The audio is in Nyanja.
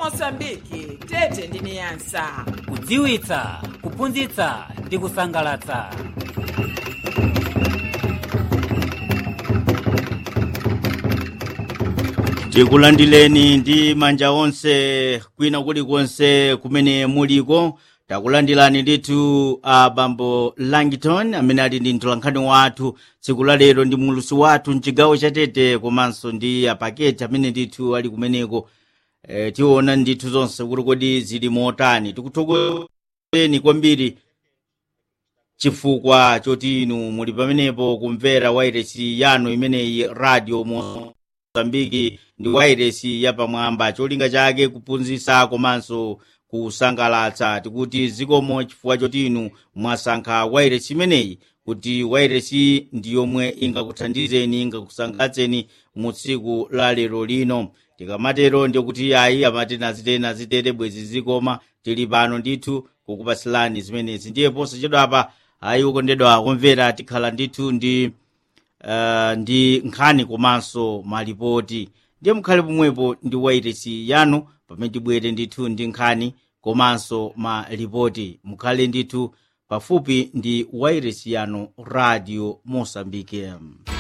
mosambiki tete ndi niyasa kudziwitsa kuphunzitsa ndi kusangalatsa tikulandileni ndi manja onse kwina kulikonse kumene muliko takulandilani ndithu a bambo langton amene ali ndi mtolankhani wathu tsiku la lero ndi mulusi wathu mchigawo chatete komanso ndi apaketi amene ndithu ali kumeneko e, tiona ndithu zonse kuti kodi zili motani tikuthokozeni kwambiri chifukwa choti inu muli pamenepo kumvera wairesi yanu imeneyi radio mozambiki ndi wairesi yapamwamba cholinga chake kuphunzitsa komanso kusangalatsa tikuti zikomo chifukwa choti inu mwasankha wairesi imeneyi kuti wairesi ndi yomwe ingakuthandizeni ingakusangalatseni mu tsiku la lero lino tikamatero ndikuti ayi amati nazitere nazitere bwezi zikoma tili pano ndithu kukupasilani zimenezi ndiye posachedwapa ayi ukondedwa kumvera tikhala ndithu ndi uh, ndi nkhani komanso malipoti ndiye mukhale pomwepo ndi wairesi yanu pamene tibwere ndithu ndi nkhani komanso malipoti mukhale ndithu pafupi ndi wairesi yanu radio mosambike